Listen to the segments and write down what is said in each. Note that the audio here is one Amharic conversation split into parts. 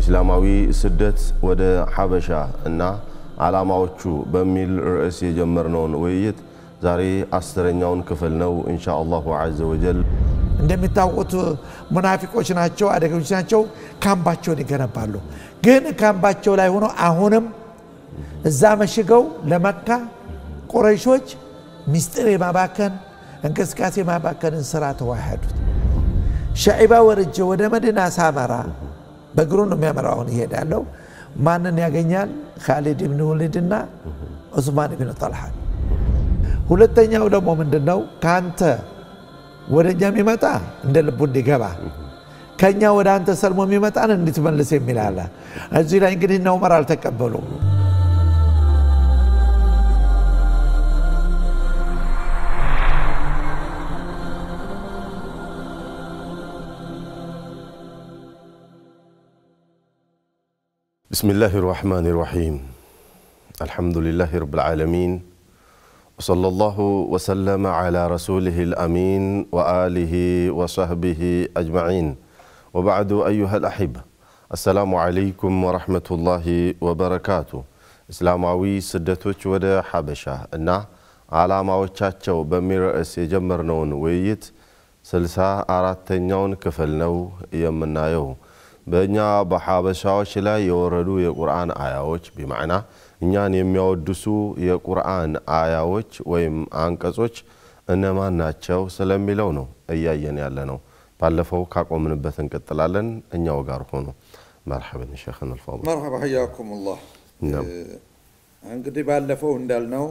ኢስላማዊ ስደት ወደ ሐበሻ እና ዓላማዎቹ በሚል ርዕስ የጀመርነውን ውይይት ዛሬ አስረኛውን ክፍል ነው። ኢንሻ አላሁ ዐዘ ወጀል እንደሚታወቁት ሙናፊቆች ናቸው፣ አደገኞች ናቸው። ካምባቸውን ይገነባሉ። ግን ካምባቸው ላይ ሆኖ አሁንም እዛ መሽገው ለመካ ቁረይሾች ሚስጥር የማባከን እንቅስቃሴ የማባከንን ስራ ተዋሃዱት። ሻዒባ ወርጄ ወደ መዲና ሳመራ በእግሩ ነው የሚያመራው። አሁን ይሄዳለው ማንን ያገኛል? ካሊድ ብን ወሊድና ዑስማን ብን ጠልሓን። ሁለተኛው ደግሞ ምንድን ነው? ከአንተ ወደ እኛ የሚመጣ እንደ ልቡ እንዲገባ ከእኛ ወደ አንተ ሰልሞ የሚመጣን እንድትመልስ የሚል አለ። እዚህ ላይ እንግዲህ እነ ዑመር አልተቀበሉም። بسم الله الرحمن الرحيم الحمد لله رب العالمين وصلى الله وسلم على رسوله الأمين وآله وصحبه أجمعين وبعد أيها الأحبة السلام عليكم ورحمة الله وبركاته እስላማዊ ስደቶች ወደ ሐበሻ እና ዓላማዎቻቸው በሚል ርዕስ የጀመርነውን ውይይት ስልሳ አራተኛውን ክፍል ነው የምናየው። በእኛ በሐበሻዎች ላይ የወረዱ የቁርአን አያዎች ቢማዕና እኛን የሚያወድሱ የቁርአን አያዎች ወይም አንቀጾች እነማን ናቸው ስለሚለው ነው እያየን ያለ ነው። ባለፈው ካቆምንበት እንቀጥላለን። እኛው ጋር ሆኑ። መርሐበን ሸይኽና አልፋዲል። መርሐባ ሕያኩሙላህ። እንግዲህ ባለፈው እንዳልነው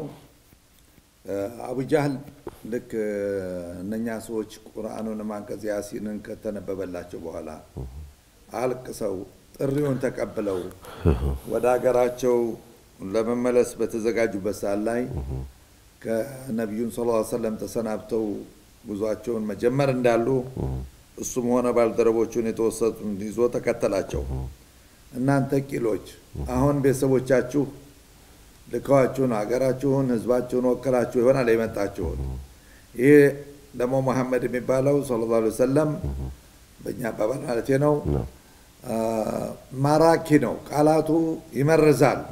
አቡጃህል ልክ እነኛ ሰዎች ቁርአኑን አንቀጽ ያሲንን ከተነበበላቸው በኋላ አልቅሰው ጥሪውን ተቀብለው ወደ ሀገራቸው ለመመለስ በተዘጋጁበት ሰዓት ላይ ከነቢዩን ስ ሰለም ተሰናብተው ጉዟቸውን መጀመር እንዳሉ እሱም ሆነ ባልደረቦቹን የተወሰኑትን ይዞ ተከተላቸው። እናንተ ቂሎች አሁን ቤተሰቦቻችሁ ልከዋችሁን ሀገራችሁን፣ ህዝባችሁን ወክላችሁ ይሆናል የመጣችሁት። ይህ ደግሞ መሐመድ የሚባለው ሰለላሁ ዐለይሂ ወሰለም በእኛ አባባል ማለት ነው ማራኪ ነው። ቃላቱ ይመርዛል።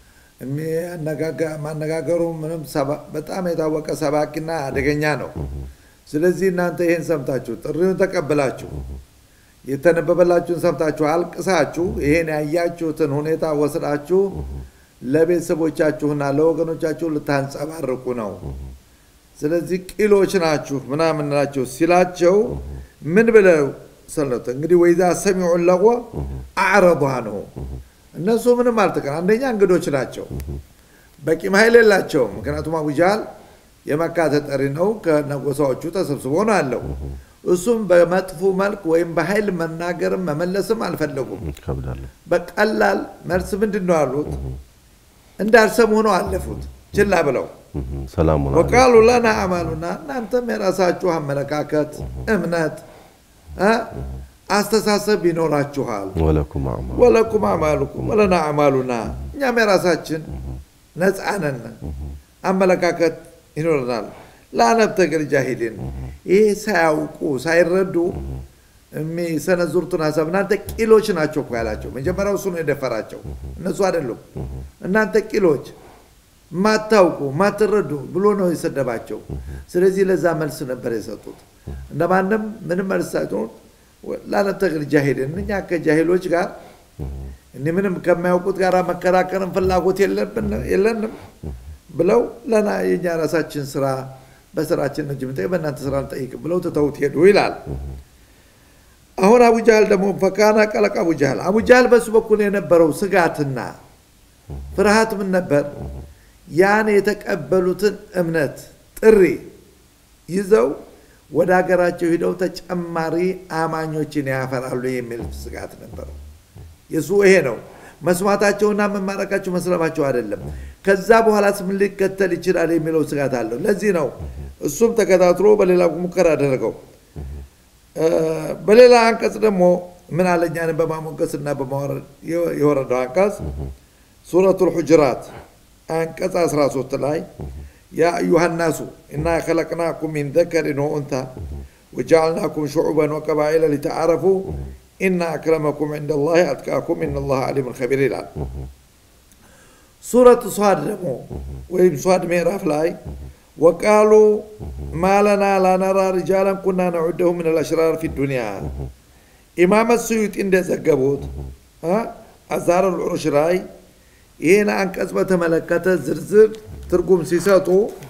ማነጋገሩ ምንም በጣም የታወቀ ሰባኪና አደገኛ ነው። ስለዚህ እናንተ ይህን ሰምታችሁ ጥሪውን ተቀብላችሁ የተነበበላችሁን ሰምታችሁ አልቅሳችሁ ይሄን ያያችሁትን ሁኔታ ወስዳችሁ ለቤተሰቦቻችሁና ለወገኖቻችሁ ልታንጸባርቁ ነው። ስለዚህ ቂሎች ናችሁ ምናምን ናቸው ሲላቸው ምን ብለው ሰለቱ እንግዲህ ወይዛ ሰሚዑ ለጎ አዕረض አንሁ እነሱ ምንም አልተቀን አንደኛ እንግዶች ናቸው። በቂም ኃይል የላቸውም። ምክንያቱም አቡጃህል የመካ ተጠሪ ነው። ከነጎሳዎቹ ተሰብስቦ ነው ያለው። እሱም በመጥፎ መልክ ወይም በኃይል መናገርም መመለስም አልፈለጉም። በቀላል መልስ ምንድን ነው ያሉት? እንዳልሰሙ ሆነው አለፉት ችላ ብለው ወቃሉ ለና አማሉና እናንተም የራሳችሁ አመለካከት፣ እምነት፣ አስተሳሰብ ይኖራችኋል። ወለኩም አማሉኩም ወለና አማሉና እኛም የራሳችን ነፃነን አመለካከት ይኖረናል። ላነብተግል ጃሂሊን ይህ ሳያውቁ ሳይረዱ የሚሰነዝሩትን ሀሳብ እናንተ ቂሎች ናቸው እኮ ያላቸው። መጀመሪያው እሱ ነው የደፈራቸው፣ እነሱ አይደሉም። እናንተ ቂሎች ማታውቁ ማትረዱ ብሎ ነው የሰደባቸው። ስለዚህ ለዛ መልስ ነበር የሰጡት። እንደማንም ምንም መልስ ሳይሆን ላነብተግል ጃሂሊን እኛ ከጃሂሎች ጋር እኒ ምንም ከማያውቁት ጋር መከራከርን ፍላጎት የለንም ብለው ለና የኛ ራሳችን ስራ በስራችን እንጂ ምንጠይቅ በእናንተ ስራ እንጠይቅ ብለው ትተውት ሄዱ ይላል። አሁን አቡጃህል ደግሞ ፈካና ቀለቅ አቡጃህል አቡጃህል በሱ በኩል የነበረው ስጋትና ፍርሃት ምን ነበር? ያን የተቀበሉትን እምነት ጥሪ ይዘው ወደ ሀገራቸው ሂደው ተጨማሪ አማኞችን ያፈራሉ የሚል ስጋት ነበረው። የሱ ይሄ ነው። መስማታቸውና መማረካቸው መስለማቸው አይደለም። ከዛ በኋላ ምን ሊከተል ይችላል የሚለው ስጋት አለው። ለዚህ ነው እሱም ተከታትሎ በሌላ ሙከራ አደረገው። በሌላ አንቀጽ ደግሞ ምን አለኛንን በማሞገስና በማወረድ የወረደው አንቀጽ ሱረቱል ሁጅራት አንቀጽ 13 ላይ ያ አዩሃ ናሱ ኢና ከለቅናኩም ሚን ዘከሪን ወኡንታ ወጀዓልናኩም ሹዑበን ወቀባኢለ ሊተዓረፉ ኢና አክረመኩም ዕንደ ላህ አትቃኩም ኢነላህ አሊሙን ኸቢር ይላል። ሱረት ሷድ ደግሞ ወይም ሷድ ምዕራፍ ላይ ወቃሉ ማለና ላነራ ሪጃለን ኩና ነዑደሁ ምን አልአሽራር ፊ ዱንያ ኢማመ ስዩጢ እንደዘገቡት አዛር ልዑሩሽ ላይ ይህን አንቀጽ በተመለከተ ዝርዝር ትርጉም ሲሰጡ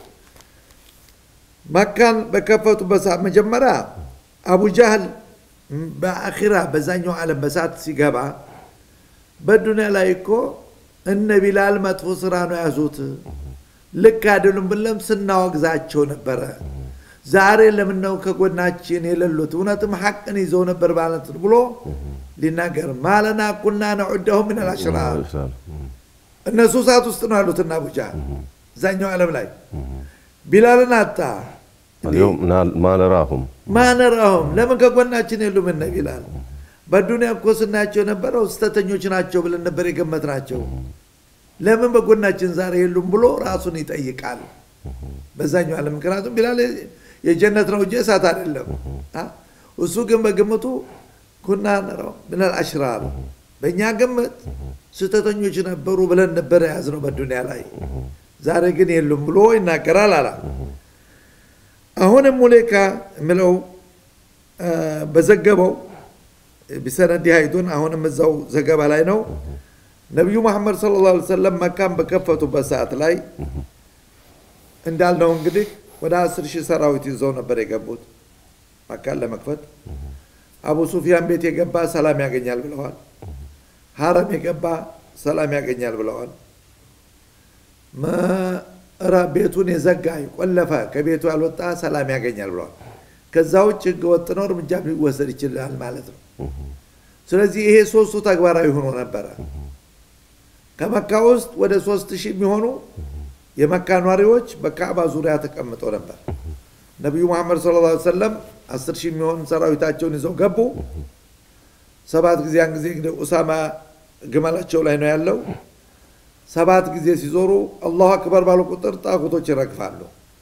መካን በከፈቱበት ሰዓት መጀመሪያ አቡ ጃህል በአኺራ በዛኛው ዓለም በሳት ሲገባ በዱንያ ላይ እኮ እነ ቢላል መጥፎ ስራ ነው ያዙት፣ ልክ አይደሉም ብለም ስናወግዛቸው ነበረ። ዛሬ ለምን ነው ከጎናችን የሌሉት? እውነትም ሐቅን ይዘው ነበር ማለት ነው ብሎ ሊናገር ማለና ኩና ነዑደሁ ምን አልአሽራር እነሱ እሳት ውስጥ ነው ያሉትና አቡ ጃህል እዛኛው ዓለም ላይ ቢላልን አጣ اليوم ما نراهم ማነራሁም ለምን ከጎናችን የሉም እነ ቢላል በዱንያ እኮ ስናያቸው የነበረው ስተተኞች ናቸው ብለን ነበር የገመት ናቸው ለምን በጎናችን ዛሬ የሉም ብሎ ራሱን ይጠይቃል በዛኛው ዓለም ምክንያቱም ቢላል የጀነት ነው እንጂ እሳት አይደለም እሱ ግን በግምቱ ኩና ነራው ምናል አሽራር በእኛ ግምት ስህተተኞች ነበሩ ብለን ነበር የያዝነው በዱንያ ላይ ዛሬ ግን የሉም ብሎ ይናገራል አላ አሁንም ሙሌካ የምለው በዘገበው ቢሰነዲ ሀይዱን አሁንም እዛው ዘገባ ላይ ነው ነቢዩ መሐመድ ስለ ላ ሰለም መካን በከፈቱበት ሰዓት ላይ እንዳልነው እንግዲህ ወደ አስር ሺህ ሰራዊት ይዘው ነበር የገቡት መካን ለመክፈት አቡ ሱፊያን ቤት የገባ ሰላም ያገኛል ብለዋል ሀረም የገባ ሰላም ያገኛል ብለዋል ቤቱን የዘጋ የቆለፈ ከቤቱ ያልወጣ ሰላም ያገኛል ብለዋል ከዛ ውጭ ህገ ወጥ ነው እርምጃ ሊወሰድ ይችላል ማለት ነው ስለዚህ ይሄ ሶስቱ ተግባራዊ ሆኖ ነበረ ከመካ ውስጥ ወደ ሶስት ሺህ የሚሆኑ የመካ ኗሪዎች በካዕባ ዙሪያ ተቀምጠው ነበር ነቢዩ መሐመድ ስለ ላ ሰለም አስር ሺህ የሚሆኑ ሰራዊታቸውን ይዘው ገቡ ሰባት ጊዜ ያን ጊዜ እንግዲህ ኡሳማ ግመላቸው ላይ ነው ያለው ሰባት ጊዜ ሲዞሩ አላሁ አክበር ባሉ ቁጥር ጣቁቶች ይረግፋሉ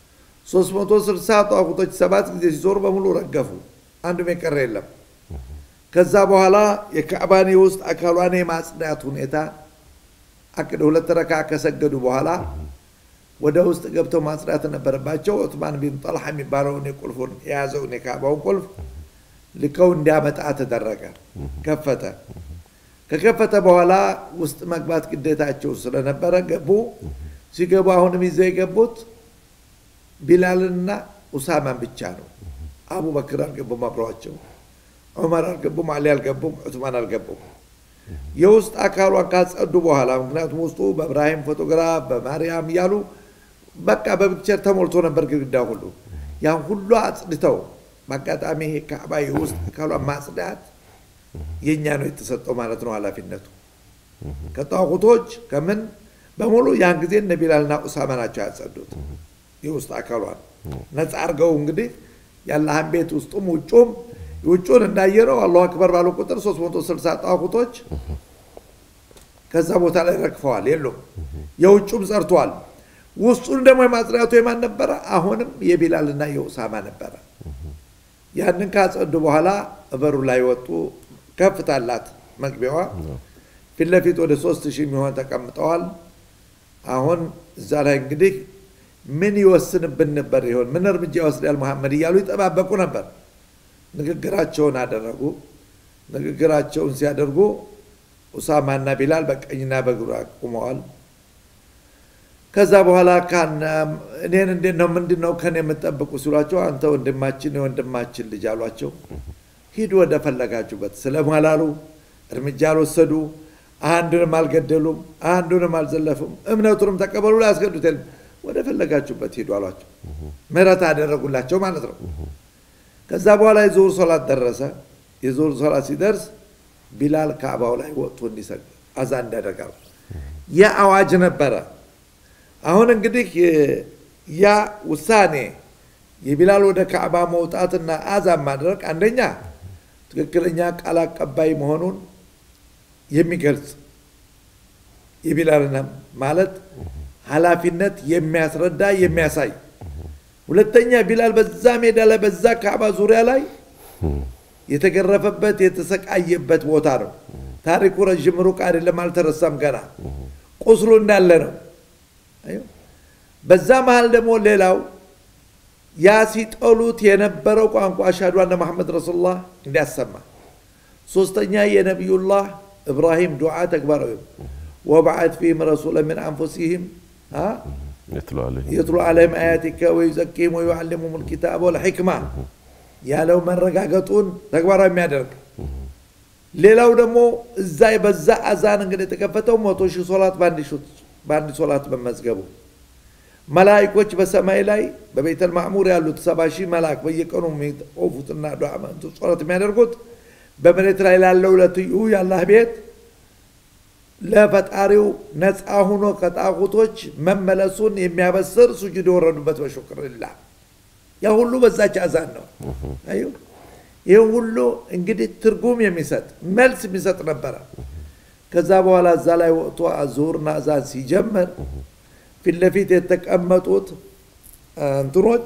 360 ጣቁቶች ሰባት ጊዜ ሲዞሩ በሙሉ ረገፉ አንዱም የቀረ የለም ከዛ በኋላ የካዕባን የውስጥ አካሏን የማጽዳት ሁኔታ አቅደ ሁለት ረካ ከሰገዱ በኋላ ወደ ውስጥ ገብተው ማጽዳት ነበረባቸው ዑትማን ቢን ጠልሓ የሚባለውን የቁልፉን የያዘውን የካዕባውን ቁልፍ ልከው እንዲያመጣ ተደረገ ከፈተ ከከፈተ በኋላ ውስጥ መግባት ግዴታቸው ስለነበረ ገቡ ሲገቡ አሁንም ይዘው የገቡት ቢላልና ኡሳማን ብቻ ነው አቡበክር አልገቡም አብረዋቸው ዑመር አልገቡም አሊ አልገቡም ዑትማን አልገቡም የውስጥ አካሏን ካጸዱ በኋላ ምክንያቱም ውስጡ በእብራሂም ፎቶግራፍ በማርያም እያሉ በቃ በፒክቸር ተሞልቶ ነበር ግድግዳ ሁሉ ያን ሁሉ አጽድተው በአጋጣሚ ይሄ ካዕባ የውስጥ አካሏን ማጽዳት የእኛ ነው የተሰጠው ማለት ነው ኃላፊነቱ ከጣቁቶች ከምን በሙሉ ያን ጊዜ እነ ቢላልና ኡሳማ ናቸው ያጸዱት የውስጥ አካሏን ነፃ አርገው እንግዲህ የአላህን ቤት ውስጡም ውጩም ውጩን እንዳየነው አላሁ አክበር ባሉ ቁጥር 360 ጣቁቶች ከዛ ቦታ ላይ ረግፈዋል የሉም የውጩም ጸርተዋል ውስጡን ደግሞ የማጽዳቱ የማን ነበረ አሁንም የቢላልና የኡሳማ ነበረ ያንን ካጸዱ በኋላ በሩ ላይ ወጡ ከፍታላት መግቢያዋ ፊት ለፊት ወደ ሶስት ሺህ የሚሆን ተቀምጠዋል አሁን እዛ ላይ እንግዲህ ምን ይወስንብን ነበር ይሆን ምን እርምጃ ይወስዳል መሐመድ እያሉ ይጠባበቁ ነበር ንግግራቸውን አደረጉ ንግግራቸውን ሲያደርጉ ኡሳማና ቢላል በቀኝና በግራ ቁመዋል ከዛ በኋላ እኔን እንዴት ነው ምንድን ነው ከኔ የምጠብቁ ሲሏቸው አንተ ወንድማችን የወንድማችን ልጅ አሏቸው ሂዱ ወደ ፈለጋችሁበት ስለማላሉ እርምጃ አልወሰዱ አንዱንም አልገደሉም አንዱንም አልዘለፉም እምነቱንም ተቀበሉ ላይ ያስገዱት የለም ወደ ፈለጋችሁበት ሂዱ አሏቸው ምህረት አደረጉላቸው ማለት ነው ከዛ በኋላ የዙሁር ሶላት ደረሰ የዙሁር ሶላት ሲደርስ ቢላል ካዕባው ላይ ወጥቶ እንዲሰግድ አዛ እንዳደረጋሉ ያ አዋጅ ነበረ አሁን እንግዲህ ያ ውሳኔ የቢላል ወደ ካዕባ መውጣትና አዛን ማድረግ አንደኛ ትክክለኛ ቃል አቀባይ መሆኑን የሚገልጽ የቢላልና ማለት ኃላፊነት የሚያስረዳ የሚያሳይ ሁለተኛ ቢላል በዛ ሜዳ ላይ በዛ ካዕባ ዙሪያ ላይ የተገረፈበት የተሰቃየበት ቦታ ነው። ታሪኩ ረዥም ሩቅ አይደለም፣ አልተረሳም ገና ቁስሉ እንዳለ ነው። በዛ መሃል ደግሞ ሌላው ያ ሲጠሉት የነበረው ቋንቋ አሽሃዱ አነ መሐመድ ረሱሉላህ እንዲያሰማ፣ ሶስተኛ የነቢዩላህ ኢብራሂም ዱዓ ተግባራዊ ወበዓት ፊህም ረሱለ ምን አንፉሲህም የትሉ ዓለይሂም አያቲከ ወዩዘኪህም ወዩዓሊሙሁም ልኪታብ ወልሕክማ ያለው መረጋገጡን ተግባራዊ የሚያደርግ ሌላው ደግሞ እዛ በዛ አዛን እንግዲህ የተከፈተው መቶ ሺህ ሶላት በአንድ ሶላት መመዝገቡ መላይኮች በሰማይ ላይ በቤተል ማዕሙር ያሉት ሰባ ሺህ መላክ በየቀኑ የሚቆፉትና ጸሎት የሚያደርጉት በመሬት ላይ ላለው ለትዩ የአላህ ቤት ለፈጣሪው ነፃ ሁኖ ከጣቁቶች መመለሱን የሚያበስር ሱጁድ የወረዱበት በሹክርላህ ያ ሁሉ በዛች አዛን ነው። አዩ ይህ ሁሉ እንግዲህ ትርጉም የሚሰጥ መልስ የሚሰጥ ነበረ። ከዛ በኋላ እዛ ላይ ወጥቶ ዙሁርና አዛን ሲጀምር ፊት ለፊት የተቀመጡት እንትኖች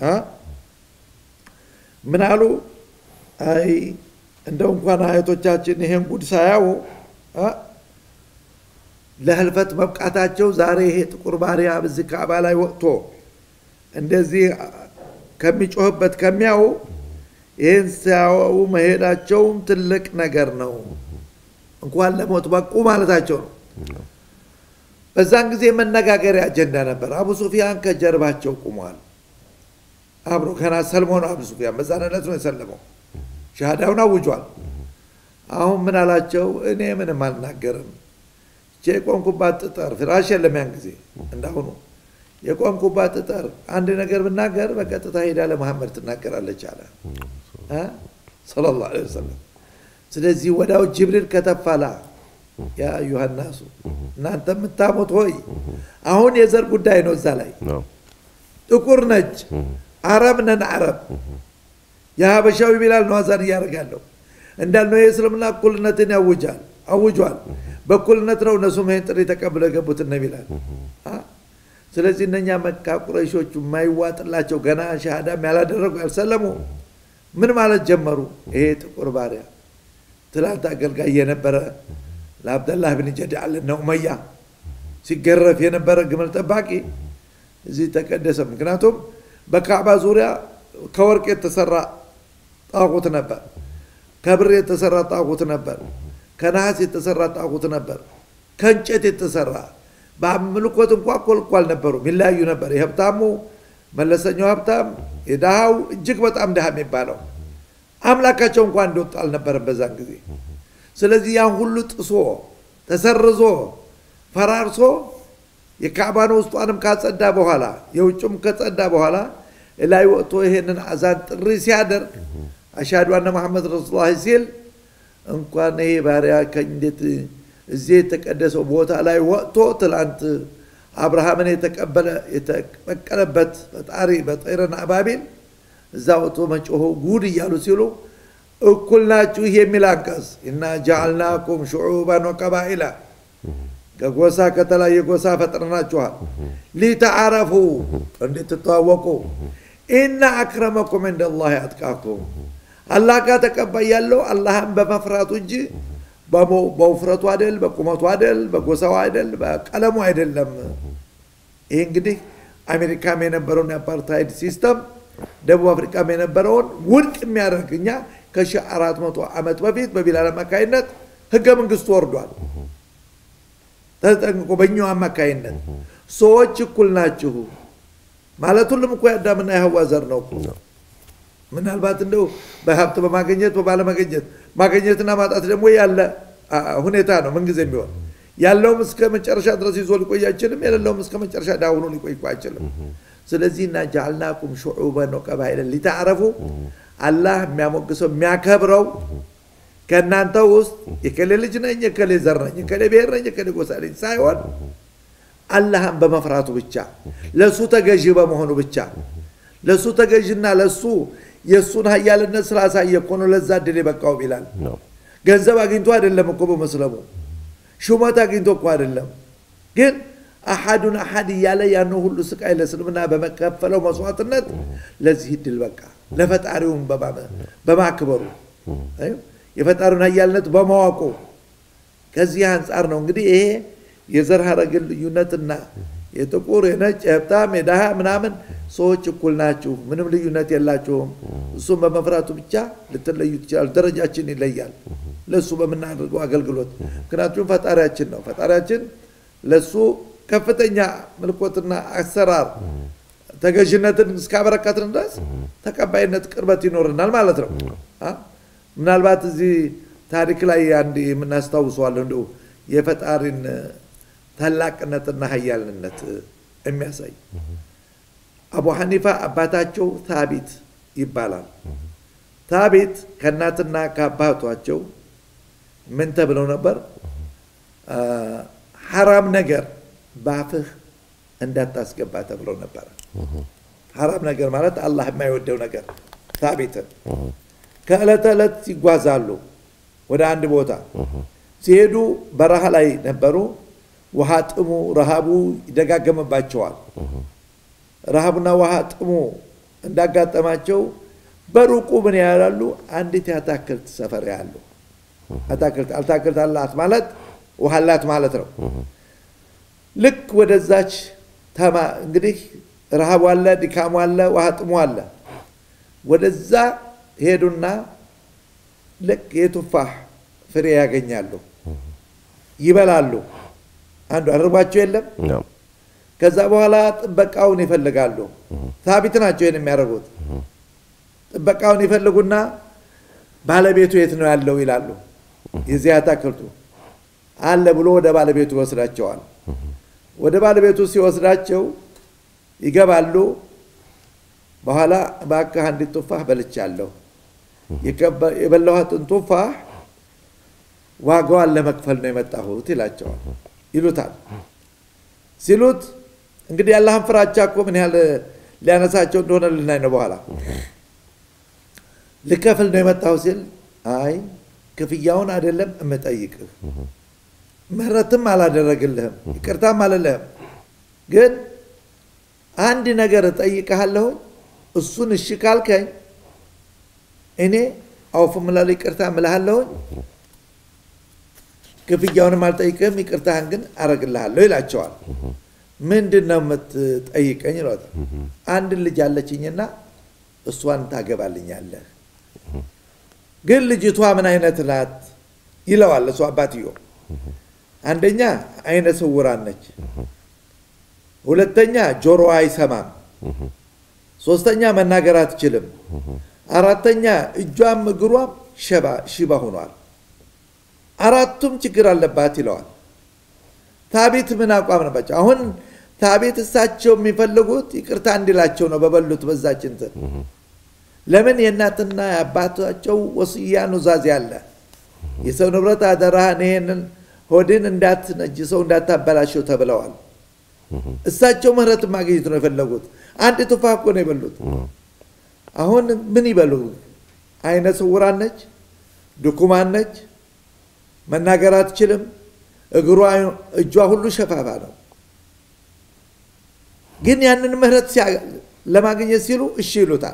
ምን አሉ? አይ እንደው እንኳን አያቶቻችን ይሄን ጉድ ሳያው ለህልፈት መብቃታቸው ዛሬ ይሄ ጥቁር ባሪያ በዚህ ካዕባ ላይ ወጥቶ እንደዚህ ከሚጮህበት ከሚያው ይህን ሲያው መሄዳቸውም ትልቅ ነገር ነው። እንኳን ለሞት በቁ ማለታቸው ነው። በዛን ጊዜ መነጋገሪያ አጀንዳ ነበር። አቡ ሱፊያን ከጀርባቸው ቁሟል። አብሮ ከና ሰልሞ ነው። አቡ ሱፊያን በዛን ዕለት ነው የሰለመው። ሻሃዳውን አውጇል። አሁን ምን አላቸው? እኔ ምንም አልናገርም። የቆምኩባት ጠጠር ፍራሽ የለም ያን ጊዜ እንዳሁኑ የቆምኩባት ጠጠር አንድ ነገር ብናገር በቀጥታ ሄዳ ለመሐመድ ትናገራለች አለ ሰለላሁ ዐለይሂ ወሰለም። ስለዚህ ወዳው ጅብሪል ከተፋላ ያ አዩሃ ናሱ እናንተ የምታሙት ሆይ አሁን የዘር ጉዳይ ነው። እዛ ላይ ጥቁር ነጭ፣ አረብ ነን አረብ የሀበሻዊ ቢላል ነው አዛን እያደረጋለሁ እንዳልነው የእስልምና እኩልነትን ያውጃል አውጇል። በእኩልነት ነው እነሱም ይህን ጥሪ ተቀብለው የገቡት እነ ቢላል። ስለዚህ እነኛ መካ ቁረይሾቹ የማይዋጥላቸው ገና ሻሃዳም ያላደረጉ ያልሰለሙ ምን ማለት ጀመሩ? ይሄ ጥቁር ባሪያ ትላንት አገልጋይ የነበረ ለአብደላህ ብን ጀድዓል እነ ኡመያ ሲገረፍ የነበረ ግመል ጠባቂ እዚህ ተቀደሰ። ምክንያቱም በካዕባ ዙሪያ ከወርቅ የተሰራ ጣቁት ነበር፣ ከብር የተሰራ ጣቁት ነበር፣ ከነሐስ የተሰራ ጣቁት ነበር፣ ከእንጨት የተሰራ በአምልኮት እንኳ እኮ አልነበሩም፣ ይለያዩ ነበር። የሀብታሙ መለሰኛው ሀብታም፣ የድሃው እጅግ በጣም ድሃ የሚባለው አምላካቸው እንኳ እንደወጡ አልነበረም በዛን ጊዜ። ስለዚህ ያን ሁሉ ጥሶ ተሰርዞ ፈራርሶ የካዕባን ውስጧንም ካጸዳ በኋላ የውጭም ከጸዳ በኋላ ላይ ወጥቶ ይሄንን አዛን ጥሪ ሲያደርግ አሻዱ አነ መሐመድ ረሱሉላህ ሲል እንኳን ይሄ ባሪያ ከእንዴት እዚህ የተቀደሰው ቦታ ላይ ወጥቶ ትላንት አብርሃምን የተቀበለ የተበቀለበት ፈጣሪ በጠይረን አባቢል እዛ ወጥቶ መጮሆ ጉድ እያሉ ሲሉ እኩል ናችሁ የሚል አንቀጽ እና ጃዓልናኩም ሹዑባን ወቀባኢላ ከጎሳ ከተለያየ ጎሳ ፈጥረናችኋል ሊተዓረፉ እንድትተዋወቁ ኢና አክረመኩም እንደ ላህ አጥቃኩም አላህ ጋር ተቀባይ ያለው አላህን በመፍራቱ እንጂ በውፍረቱ አይደል፣ በቁመቱ አይደል፣ በጎሳው አይደል፣ በቀለሙ አይደለም። ይህ እንግዲህ አሜሪካም የነበረውን የአፓርታይድ ሲስተም ደቡብ አፍሪካም የነበረውን ውድቅ የሚያደርግ እኛ ከሺህ አራት መቶ ዓመት በፊት በቢላል አማካይነት ህገ መንግስቱ ወርዷል። ተጠንቅቆ በእኛው አማካይነት ሰዎች እኩል ናችሁ ማለት ሁሉም እኮ የአዳምና የህዋ ዘር ነው እኮ ምናልባት እንደው በሀብት በማገኘት በባለመገኘት ማገኘትና ማጣት ደግሞ ያለ ሁኔታ ነው። ምንጊዜ ቢሆን ያለውም እስከ መጨረሻ ድረስ ይዞ ሊቆይ አይችልም። የሌለውም እስከ መጨረሻ ዳውኖ ሊቆይ አይችልም። ስለዚህ እና ጃዓልናኩም ሹዑበን ወቀባኢለን ሊተዓረፉ አላህ የሚያሞግሰው የሚያከብረው ከእናንተ ውስጥ የከሌ ልጅ ነኝ፣ የከሌ ዘር ነኝ፣ የከሌ ብሔር ነኝ፣ የከሌ ጎሳ ነኝ ሳይሆን አላህን በመፍራቱ ብቻ ለእሱ ተገዢ በመሆኑ ብቻ ለእሱ ተገዥና ለእሱ የእሱን ሀያልነት ስላሳየ እኮ ነው ለዛ እድል የበቃው ቢላል። ገንዘብ አግኝቶ አይደለም እኮ በመስለሙ ሹመት አግኝቶ እኮ አይደለም። ግን አሐዱን አሐድ እያለ ያን ሁሉ ስቃይ ለእስልምና በመከፈለው መስዋዕትነት ለዚህ እድል በቃ ለፈጣሪውም በማክበሩ የፈጣሪውን ሀያልነት በማወቁ ከዚህ አንጻር ነው እንግዲህ ይሄ የዘር ሐረግን ልዩነትና የጥቁር የነጭ የሀብታም የድሃ ምናምን ሰዎች እኩል ናችሁ፣ ምንም ልዩነት የላችሁም። እሱም በመፍራቱ ብቻ ልትለዩ ትችላሉ። ደረጃችን ይለያል ለእሱ በምናደርገው አገልግሎት። ምክንያቱም ፈጣሪያችን ነው። ፈጣሪያችን ለእሱ ከፍተኛ ምልኮትና አሰራር ተገዥነትን እስካበረከትን ድረስ ተቀባይነት፣ ቅርበት ይኖርናል ማለት ነው። ምናልባት እዚህ ታሪክ ላይ አንድ የምናስታውሰዋለሁ እንዲሁ የፈጣሪን ታላቅነትና ሀያልነት የሚያሳይ አቡ ሐኒፋ አባታቸው ታቢት ይባላል። ታቢት ከእናትና ከአባቷቸው ምን ተብለው ነበር? ሐራም ነገር በአፍህ እንዳታስገባ ተብለው ነበር። ሐራም ነገር ማለት አላህ የማይወደው ነገር። ታቢትን ከዕለት ዕለት ይጓዛሉ ወደ አንድ ቦታ ሲሄዱ በረሃ ላይ ነበሩ። ውሃ ጥሙ፣ ረሃቡ ይደጋገምባቸዋል። ረሃቡና ውሃ ጥሙ እንዳጋጠማቸው በሩቁ ምን ያላሉ? አንዲት የአታክልት ሰፈር ያሉ አታክልት አታክልት አላት ማለት ውሃ አላት ማለት ነው። ልክ ወደዛች ተማ እንግዲህ ረሃቡ አለ፣ ድካሙ አለ፣ ውሃ ጥሙ አለ። ወደዛ ሄዱና ልክ የቱፋህ ፍሬ ያገኛሉ፣ ይበላሉ። አንዱ አርቧቸው የለም። ከዛ በኋላ ጥበቃውን ይፈልጋሉ። ታቢት ናቸው ይህን የሚያደርጉት። ጥበቃውን ይፈልጉና ባለቤቱ የት ነው ያለው ይላሉ። የዚህ አታክልቱ አለ ብሎ ወደ ባለቤቱ ይወስዳቸዋል። ወደ ባለቤቱ ሲወስዳቸው ይገባሉ። በኋላ እባክህ አንዲት ቱፋህ በልቻለሁ፣ የበላኋትን ቱፋህ ዋጋዋን ለመክፈል ነው የመጣሁት ይላቸዋል ይሉታል። ሲሉት እንግዲህ ያላህን ፍራቻ እኮ ምን ያህል ሊያነሳቸው እንደሆነ ልናይ ነው። በኋላ ልከፍል ነው የመጣሁ ሲል አይ ክፍያውን አይደለም እምጠይቅህ፣ ምህረትም አላደረግልህም፣ ይቅርታም አልልህም፣ ግን አንድ ነገር እጠይቅሃለሁ። እሱን እሺ ካልከኝ እኔ አውፍ እምላለሁ፣ ይቅርታ እምልሃለሁኝ ክፍያውንም አልጠይቅህም፣ ይቅርታህን ግን አረግልሃለሁ ይላቸዋል። ምንድን ነው የምትጠይቀኝ? ይሏታል። አንድ ልጅ አለችኝና እሷን ታገባልኛለህ። ግን ልጅቷ ምን አይነት ናት ይለዋል እሱ አባትዮ። አንደኛ አይነ ስውራን ነች፣ ሁለተኛ ጆሮዋ አይሰማም፣ ሶስተኛ መናገር አትችልም፣ አራተኛ እጇም እግሯም ሽባ ሆኗል። አራቱም ችግር አለባት ይለዋል። ታቤት ምን አቋም ነበቸው? አሁን ታቤት እሳቸው የሚፈልጉት ይቅርታ እንዲላቸው ነው በበሉት በዛች እንትን። ለምን የእናትና የአባታቸው ወስያ ኑዛዜ አለ። የሰው ንብረት አደራህን ይሄንን ሆድን እንዳትነጅሰው እንዳታበላሸው ተብለዋል። እሳቸው ምህረት ማግኘት ነው የፈለጉት። አንድ ቱፋ እኮ ነው የበሉት። አሁን ምን ይበሉ? አይነ ስውራን ነች፣ ድኩማን ነች፣ መናገር አትችልም። እግሯ እጇ ሁሉ ሸፋፋ ነው። ግን ያንን ምህረት ለማግኘት ሲሉ እሺ ይሉታል።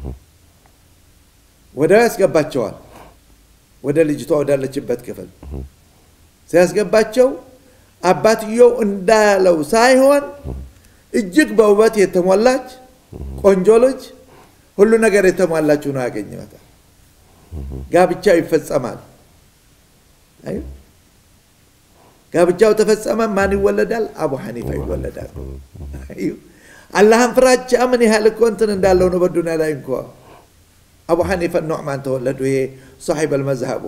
ወዲያው ያስገባቸዋል ወደ ልጅቷ ወዳለችበት ክፍል ሲያስገባቸው አባትየው እንዳለው ሳይሆን እጅግ በውበት የተሞላች ቆንጆ ልጅ ሁሉ ነገር የተሟላችው ነው ያገኘታል። ጋብቻው ይፈጸማል። ጋብቻው ተፈጸመ። ማን ይወለዳል? አቡ ሐኒፋ ይወለዳል። አላህን ፍራቻ ምን ያህል እኮ እንትን እንዳለው ነው በዱንያ ላይ እንኳ አቡ ሐኒፋ ኑዕማን ተወለዱ። ይሄ ሶሒብ አልመዝሀቡ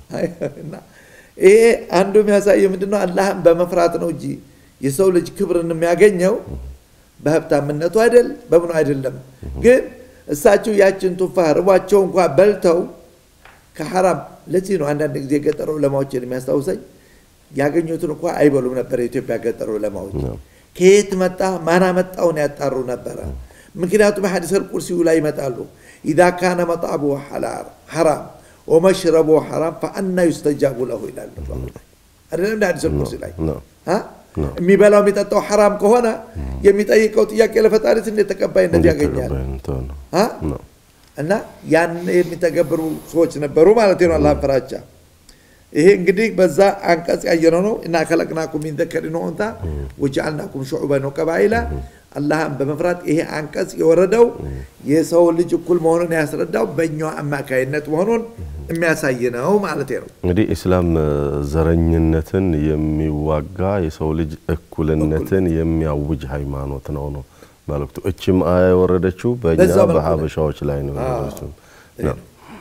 ይሄ አንዱ የሚያሳየ ምንድነው? አላህን በመፍራት ነው እንጂ የሰው ልጅ ክብርን የሚያገኘው በሀብታምነቱ አይደል፣ በምኑ አይደለም። ግን እሳቸው ያችን ቱፋህ ርቧቸው እንኳ በልተው ከሐራም ለዚህ ነው አንዳንድ ጊዜ የገጠር ዑለማዎችን የሚያስታውሰኝ ያገኙትን እንኳ አይበሉም ነበር። የኢትዮጵያ ገጠር ዑለማዎች ከየት መጣ ማን አመጣውን ያጣሩ ነበረ። ምክንያቱም ሐዲስ አልቁርሲዩ ላይ ይመጣሉ ኢዛ ካነ መጣቡ ሐራም ወመሽረቡ ሐራም ፈአና ዩስተጃቡ ለሁ ይላሉ። አይደለም እንደ ሐዲስ አልቁርሲ ላይ የሚበላው የሚጠጣው ሐራም ከሆነ የሚጠይቀው ጥያቄ ለፈጣሪት እንዴት ተቀባይነት ያገኛል? እና ያን የሚተገብሩ ሰዎች ነበሩ ማለት ነው። አላህን ፍራቻ ይሄ እንግዲህ በዛ አንቀጽ ያየነው ነው እና ከለቅናኩም ሚን ዘከሪን ወኡንታ ወጀዐልናኩም ሹዑበን ወቀባኢላ አላህን በመፍራት ይሄ አንቀጽ የወረደው የሰው ልጅ እኩል መሆኑን ያስረዳው በእኛው አማካይነት መሆኑን የሚያሳይ ነው ማለት ነው። እንግዲህ ኢስላም ዘረኝነትን የሚዋጋ የሰው ልጅ እኩልነትን የሚያውጅ ሃይማኖት ነው ነው መልእክቱ። እችም አያ የወረደችው በእኛ በዛው መልኩ ነው። በሀበሻዎች ላይ ነው የወረደችው። ነው።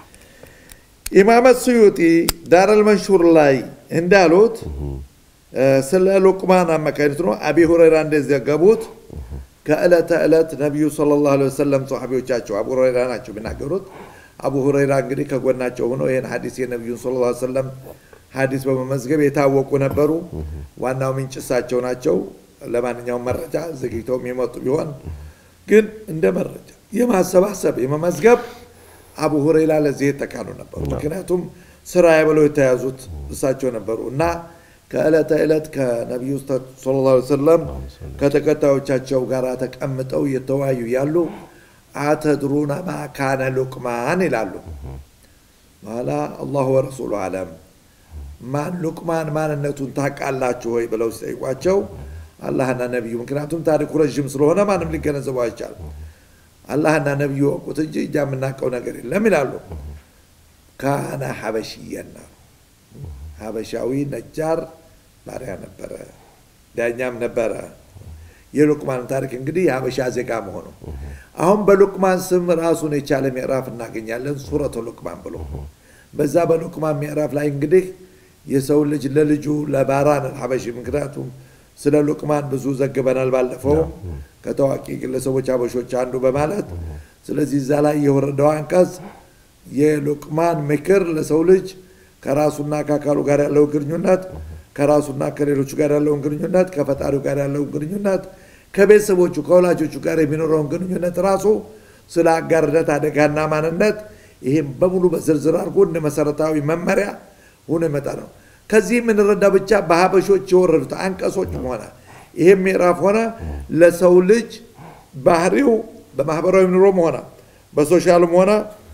ኢማም ስዩጢ ዳረል መንሹር ላይ እንዳሉት ስለ ሉቅማን አማካኝነት ነው። አቢ ሁረይራ እንደዘገቡት ከዕለተ ዕለት ነቢዩ ሰለላሁ ዐለይሂ ወሰለም ሰሓቢዎቻቸው አቡ ሁረይራ ናቸው የሚናገሩት። አቡ ሁረይራ እንግዲህ ከጎናቸው ሆነው ይህን ሐዲስ የነቢዩን ሰለላሁ ዐለይሂ ወሰለም ሐዲስ በመመዝገብ የታወቁ ነበሩ። ዋናው ምንጭ እሳቸው ናቸው። ለማንኛውም መረጃ ዘግይተው የሚመጡ ቢሆን ግን እንደ መረጃ የማሰባሰብ የመመዝገብ አቡ ሁረይራ ለዚህ የተካኑ ነበሩ። ምክንያቱም ስራ ብለው የተያዙት እሳቸው ነበሩ እና ከዕለተ ዕለት ከነቢዩ ሰለላሁ ዐለይሂ ወሰለም ከተከታዮቻቸው ጋር ተቀምጠው እየተወያዩ ያሉ አተድሩነ ማ ካነ ሉቅማን ይላሉ። በኋላ አላሁ ወረሱሉ አለም ማን ሉቅማን ማንነቱን ታውቃላችሁ ወይ ብለው ሲጠይቋቸው አላህና ነቢዩ፣ ምክንያቱም ታሪኩ ረዥም ስለሆነ ማንም ሊገነዘበው አይቻልም። አላህና ነቢዩ ወቁት እንጂ እኛ የምናውቀው ነገር የለም ይላሉ። ካነ ሐበሽየና ሀበሻዊ ነጃር ባሪያ ነበረ፣ ዳኛም ነበረ። የሉቅማን ታሪክ እንግዲህ የሀበሻ ዜጋ መሆኑ አሁን በሉቅማን ስም ራሱን የቻለ ምዕራፍ እናገኛለን። ሱረቱ ሉቅማን ብሎ በዛ በሉቅማን ምዕራፍ ላይ እንግዲህ የሰው ልጅ ለልጁ ለባራን ሀበሺ ምክንያቱም ስለ ሉቅማን ብዙ ዘግበናል ባለፈው ከታዋቂ ግለሰቦች ሀበሾች አንዱ በማለት ስለዚህ እዛ ላይ የወረደው አንቀጽ የሉቅማን ምክር ለሰው ልጅ ከራሱና ከአካሉ ጋር ያለው ግንኙነት ከራሱና ከሌሎቹ ጋር ያለውን ግንኙነት ከፈጣሪው ጋር ያለውን ግንኙነት ከቤተሰቦቹ ከወላጆቹ ጋር የሚኖረውን ግንኙነት ራሱ ስለ አጋርነት አደጋና ማንነት ይህም በሙሉ በዝርዝር አድርጎ እንደ መሰረታዊ መመሪያ ሆኖ ይመጣ ነው። ከዚህ የምንረዳ ብቻ በሀበሾች የወረዱት አንቀጾችም ሆነ ይህም ምዕራፍ ሆነ ለሰው ልጅ ባህሪው በማህበራዊ ኑሮም ሆነ በሶሻልም ሆነ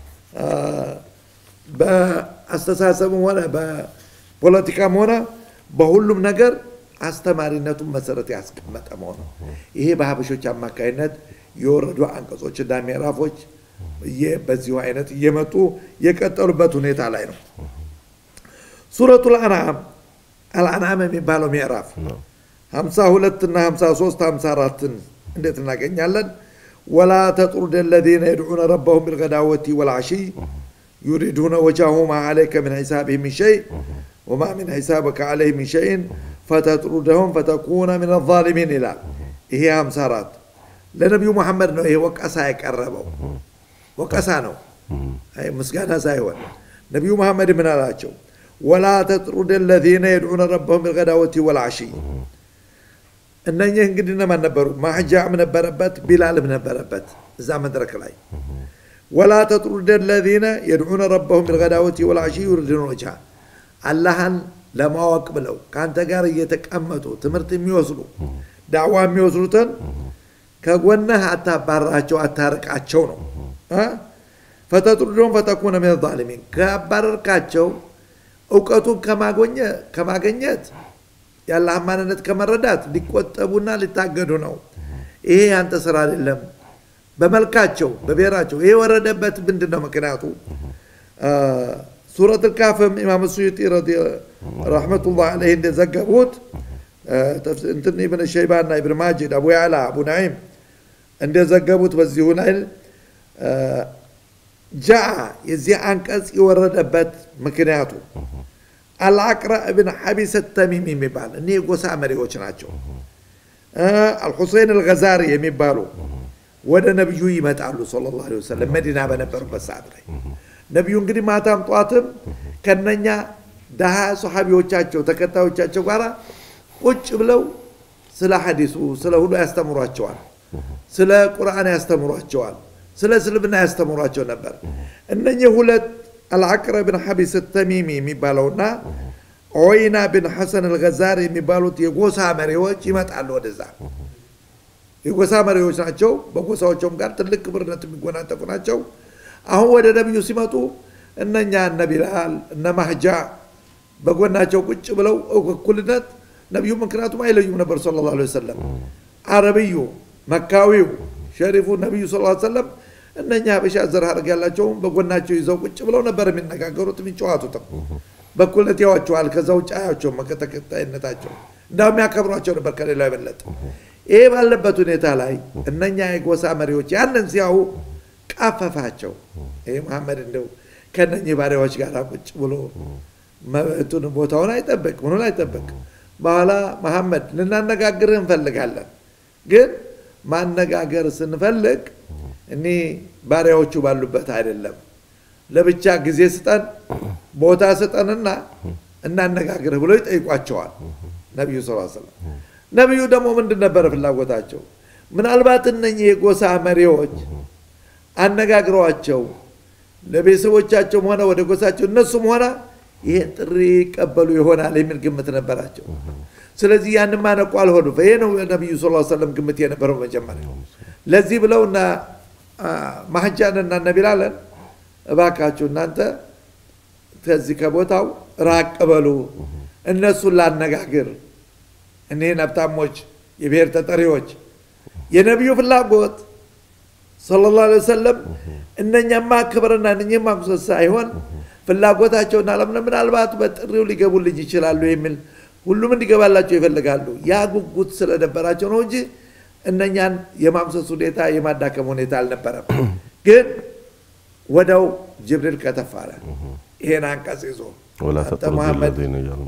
በአስተሳሰብም ሆነ በፖለቲካም ሆነ በሁሉም ነገር አስተማሪነቱን መሰረት ያስቀመጠ መሆኑ ይሄ በሀበሾች አማካይነት የወረዱ አንቀጾችና ምዕራፎች በዚሁ አይነት እየመጡ የቀጠሉበት ሁኔታ ላይ ነው። ሱረቱ ልአንዓም አልአንዓም የሚባለው ምዕራፍ ሀምሳ ሁለት እና ሀምሳ ሶስት ሀምሳ አራትን እንዴት እናገኛለን? ወላ ተጥሩድ ለዚነ የድዑነ ረበሁም ቢልገዳወቲ ወልዓሺይ ዩሪዱነ ወጅሀሁ ማ ዓለይከ ምን ሒሳብህም ምን ሸይ ወማ ምን ሒሳብከ ዓለይህ ምን ሸይን ፈተጥሩደሁም ፈተኩነ ምን አዛሊሚን ይላል። ይሄ ሀምሳ አራት ለነቢዩ መሐመድ ነው ይሄ ወቀሳ የቀረበው ወቀሳ ነው፣ ምስጋና ሳይሆን ነቢዩ መሐመድ ምን አላቸው? ወላ ተጥሩድ ለዚነ የድዑነ ረበሁም ቢልገዳወቲ ወልዓሺይ እነኚህ እንግዲህ እነማን ነበሩ? ማሕጃም ነበረበት፣ ቢላልም ነበረበት እዛ መድረክ ላይ ወላ ተጥሩድ ለዚነ የድዑነ ረበሁም ቢልገዳወቲ ወልዓሺይ ዩሪዱነ ወጅሃ አላህን ለማወቅ ብለው ከአንተ ጋር እየተቀመጡ ትምህርት የሚወስዱ ዳዕዋ የሚወስዱትን ከጎነህ አታባራቸው፣ አታርቃቸው ነው። ፈተጥሩደሁም ፈተኩነ ሚነ ዛሊሚን ካባረርካቸው እውቀቱን ከማገኘት የአላህን ማንነት ከመረዳት ሊቆጠቡና ሊታገዱ ነው። ይሄ ያንተ ስራ አይደለም። በመልካቸው በብሔራቸው ይሄ የወረደበት ምንድን ነው ምክንያቱ? ሱረት ልካፍም ኢማም ሱዩጢ ረሕመቱላህ ዓለይህ እንደዘገቡት እንትን ኢብን ሸይባና ኢብን ማጅድ አቡ ያዕላ አቡ ናዒም እንደዘገቡት በዚሁ ላይ ጃአ የዚህ አንቀጽ የወረደበት ምክንያቱ አልአቅራ እብን ሐቢስ ተሚም የሚባል እኒህ የጎሳ መሪዎች ናቸው። አልሁሴን አልገዛሪ የሚባሉ ወደ ነቢዩ ይመጣሉ ሰለላሁ ዐለይሂ ወሰለም መዲና በነበሩበት ሰዓት ላይ ነቢዩ እንግዲህ ማታም ጠዋትም ከነኛ ደሃ ሰሓቢዎቻቸው ተከታዮቻቸው ጋር ቁጭ ብለው ስለ ሐዲሱ ስለ ሁሉ ያስተምሯቸዋል። ስለ ቁርአን ያስተምሯቸዋል። ስለ እስልምና ያስተምሯቸው ነበር። እነኚህ ሁለት አልዓቅረ ብን ሐቢስ ተሚሚ የሚባለውና ዖይና ብን ሐሰን አልገዛር የሚባሉት የጎሳ መሪዎች ይመጣሉ ወደዛ። የጎሳ መሪዎች ናቸው። በጎሳዎቸውም ጋር ትልቅ ክብርነት የሚጎናጠፉ ናቸው። አሁን ወደ ነቢዩ ሲመጡ እነኛ እነ ቢላል እነ ማህጃ በጎናቸው ቁጭ ብለው እኩልነት ነቢዩ ምክንያቱም አይለዩም ነበር ስለ ላ ወሰለም አረብዩ መካዊው ሸሪፉ ነቢዩ ስ ሰለም እነኛ ሀበሻ ዘር ሀረግ ያላቸውም በጎናቸው ይዘው ቁጭ ብለው ነበር የሚነጋገሩት የሚጨዋቱትም በኩልነት ያዋቸዋል ከዛ ውጭ አያቸውም ተከታይነታቸው እንዳውም ያከብሯቸው ነበር ከሌላው የበለጠ ይሄ ባለበት ሁኔታ ላይ እነኛ የጎሳ መሪዎች ያንን ሲያዩ ቃፈፋቸው ይህ መሐመድ እንደው ከነኚህ ባሪያዎች ጋር ቁጭ ብሎ መብቱን ቦታውን አይጠበቅ ምኑን አይጠበቅ በኋላ መሐመድ ልናነጋግርህ እንፈልጋለን ግን ማነጋገር ስንፈልግ እኔ ባሪያዎቹ ባሉበት አይደለም ለብቻ ጊዜ ስጠን ቦታ ስጠንና እናነጋግርህ ብሎ ይጠይቋቸዋል ነቢዩ ስ ሰለም ነቢዩ ደግሞ ምንድን ነበረ ፍላጎታቸው ምናልባት እነኚህ የጎሳ መሪዎች አነጋግረዋቸው ለቤተሰቦቻቸውም ሆነ ወደ ጎሳቸው እነሱም ሆነ ይህን ጥሪ ይቀበሉ ይሆናል የሚል ግምት ነበራቸው ስለዚህ ያንን ማነቁ አልሆኑ ይሄ ነው ነቢዩ ስ ሰለም ግምት የነበረው መጀመሪያ ለዚህ ብለው እና ማህጃንና ነቢላለን እባካችሁ እናንተ ከዚህ ከቦታው ራቅ በሉ እነሱን ላነጋግር እኒህን ሀብታሞች የብሔር ተጠሪዎች የነቢዩ ፍላጎት ሰለላሁ ዐለይሂ ወሰለም እነኛማ ክብርና እነኝህ ማኩሰስ ሳይሆን ፍላጎታቸውና ለምን ምናልባት በጥሪው ሊገቡልኝ ይችላሉ የሚል ሁሉም እንዲገባላቸው ይፈልጋሉ። ያ ጉጉት ስለነበራቸው ነው እንጂ እነኛን የማምሰስ ሁኔታ የማዳከም ሁኔታ አልነበረም። ግን ወደው ጅብሪል ከተፋለ ይሄን አንቀጽ ይዞ ወላ አንተ ተጥሩዱ መሐመድ ለዚነ እያሉ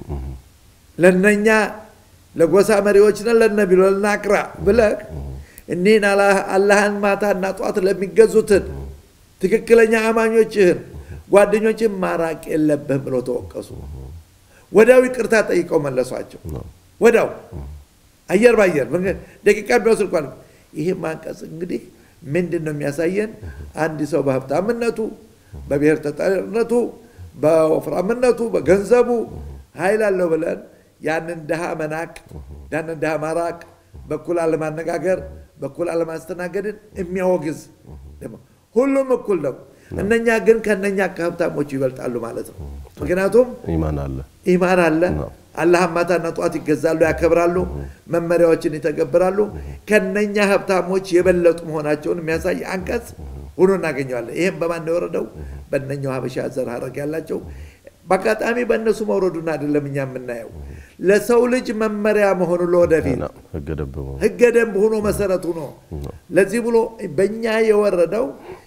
ለነኛ ለጎሳ መሪዎች ነን ለነቢሉ ለናቅራ ብለህ እኒህን አላ- አላህን ማታና ጧት ለሚገዙትን ትክክለኛ አማኞችህን ጓደኞችን ማራቅ የለብህም ብለው ተወቀሱ። ወዲያው ይቅርታ ጠይቀው መለሷቸው። ወዲያው አየር ባየር ምክንያት ደቂቃ ቢወስድ እንኳን ይህ ማንቀጽ እንግዲህ ምንድን ነው የሚያሳየን? አንድ ሰው በሀብታምነቱ፣ በብሔር ተጠሪነቱ፣ በወፍራምነቱ፣ በገንዘቡ ኃይል አለው ብለን ያንን ድሃ መናቅ፣ ያንን ድሃ ማራቅ፣ በኩል አለማነጋገር፣ በኩል አለማስተናገድን የሚያወግዝ ደግሞ ሁሉም እኩል ነው። እነኛ ግን ከነኛ ከሀብታሞቹ ይበልጣሉ ማለት ነው። ምክንያቱም ኢማን አለ። ኢማን አለ። ነው። አላህን ማታና ጠዋት ይገዛሉ፣ ያከብራሉ፣ መመሪያዎችን ይተገብራሉ። ከነኛ ሀብታሞች የበለጡ መሆናቸውን የሚያሳይ አንቀጽ ሆኖ እናገኘዋለን። ይህም በማን ነው የወረደው? በእነኛው ሀበሻ ዘር ሀረግ ያላቸው በአጋጣሚ በእነሱ መውረዱን አይደለም እኛ የምናየው ለሰው ልጅ መመሪያ መሆኑ ለወደፊት ነው ህገ ደንብ ነው። ህገ ደንብ ሆኖ መሰረቱ ነው። ለዚህ ብሎ በእኛ የወረደው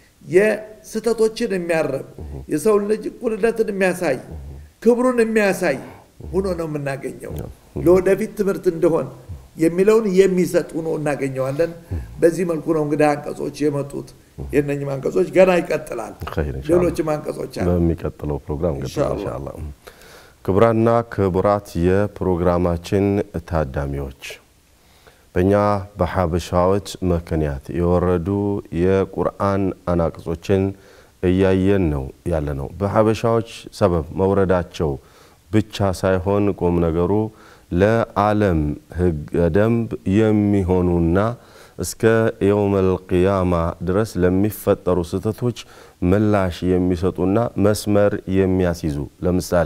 የስህተቶችን የሚያረም የሰው ልጅ እኩልነትን የሚያሳይ ክብሩን የሚያሳይ ሆኖ ነው የምናገኘው። ለወደፊት ትምህርት እንደሆን የሚለውን የሚሰጥ ሆኖ እናገኘዋለን። በዚህ መልኩ ነው እንግዲህ አንቀጾች የመጡት። የእነኝም አንቀጾች ገና ይቀጥላል። ኸይር ኢንሻአላህ። ሌሎችም አንቀጾች አሉ። በሚቀጥለው ፕሮግራም እንግዲህ ኢንሻአላህ። ኢንሻአላህ። ክቡራና ክቡራት የፕሮግራማችን ታዳሚዎች በእኛ በሐበሻዎች ምክንያት የወረዱ የቁርአን አናቅጾችን እያየን ነው ያለ ነው። በሐበሻዎች ሰበብ መውረዳቸው ብቻ ሳይሆን ቁም ነገሩ ለዓለም ሕገ ደንብ የሚሆኑና እስከ የውመል ቂያማ ድረስ ለሚፈጠሩ ስህተቶች ምላሽ የሚሰጡና መስመር የሚያስይዙ ለምሳሌ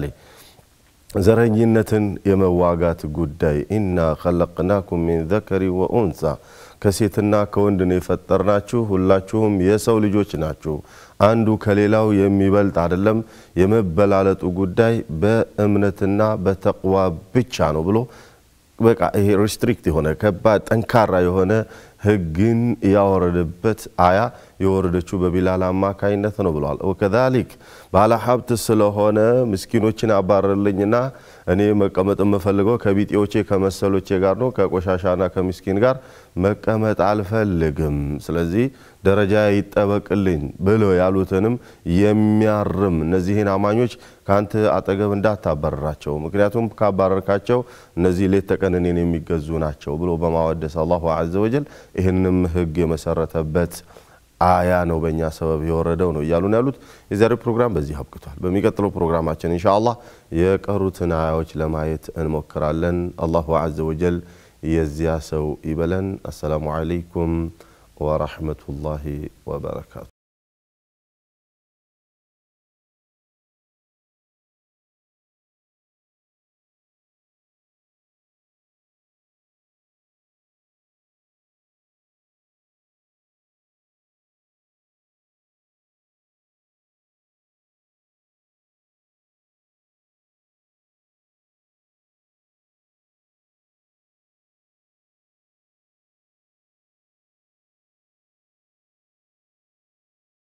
ዘረኝነትን የመዋጋት ጉዳይ ኢና ኸለቅናኩም ሚን ዘከሪ ወኡንሳ ከሴትና ከወንድ ነው የፈጠርናችሁ፣ ሁላችሁም የሰው ልጆች ናችሁ። አንዱ ከሌላው የሚበልጥ አይደለም። የመበላለጡ ጉዳይ በእምነትና በተቅዋ ብቻ ነው ብሎ በቃ ይሄ ሪስትሪክት የሆነ ከባድ ጠንካራ የሆነ ህግን ያወረደበት አያ የወረደችው በቢላል አማካይነት ነው ብለዋል። ወከዛሊክ ባለ ሀብት ስለሆነ ምስኪኖችን አባረልኝና እኔ መቀመጥ የምፈልገው ከቢጤዎቼ ከመሰሎቼ ጋር ነው፣ ከቆሻሻና ከምስኪን ጋር መቀመጥ አልፈልግም። ስለዚህ ደረጃ ይጠበቅልኝ ብለው ያሉትንም የሚያርም እነዚህን አማኞች ከአንተ አጠገብ እንዳታባረራቸው፣ ምክንያቱም ካባረርካቸው እነዚህ ሌት ተቀን እኔን የሚገዙ ናቸው ብሎ በማወደስ አላሁ ዐዘ ወጀል ይህንም ህግ የመሰረተበት አያ ነው በእኛ ሰበብ የወረደው ነው እያሉ ነው ያሉት። የዛሬው ፕሮግራም በዚህ አብቅቷል። በሚቀጥለው ፕሮግራማችን ኢንሻአላህ የቀሩትን አያዎች ለማየት እንሞክራለን። አላሁ ዐዘ ወጀል የዚያ ሰው ይበለን። አሰላሙ ዐለይኩም ወረሕመቱላሂ ወበረካቱ።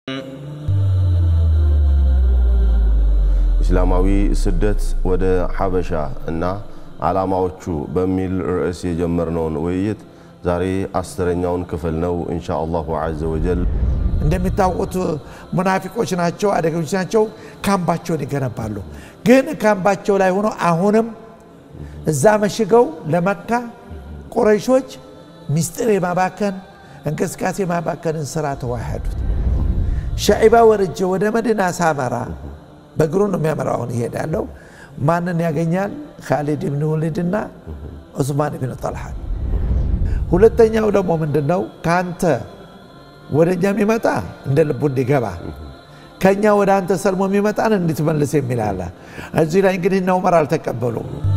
ኢስላማዊ ስደት ወደ ሐበሻ እና ዓላማዎቹ በሚል ርዕስ የጀመርነውን ውይይት ዛሬ አስረኛውን ክፍል ነው። ኢንሻ አላሁ ዐዘ ወጀል እንደሚታወቁት ሙናፊቆች ናቸው፣ አደገኞች ናቸው። ካምባቸውን ይገነባሉ። ግን ካምባቸው ላይ ሆኖ አሁንም እዛ መሽገው ለመካ ቁረይሾች ሚስጥር የማባከን እንቅስቃሴ የማባከንን ስራ ተዋሃዱት። ሻዒባ ወርጄ ወደ መዲና ሳመራ በእግሩ ነው የሚያመራው። አሁን ይሄዳለው ማንን ያገኛል? ካሊድ ብን ወሊድና ዑስማን ብን ጠልሓን። ሁለተኛው ደግሞ ምንድን ነው? ከአንተ ወደ እኛ የሚመጣ እንደ ልቡ እንዲገባ ከእኛ ወደ አንተ ሰልሞ የሚመጣን እንድትመልስ የሚል አለ። እዚህ ላይ እንግዲህ እነ ዑመር አልተቀበሉም።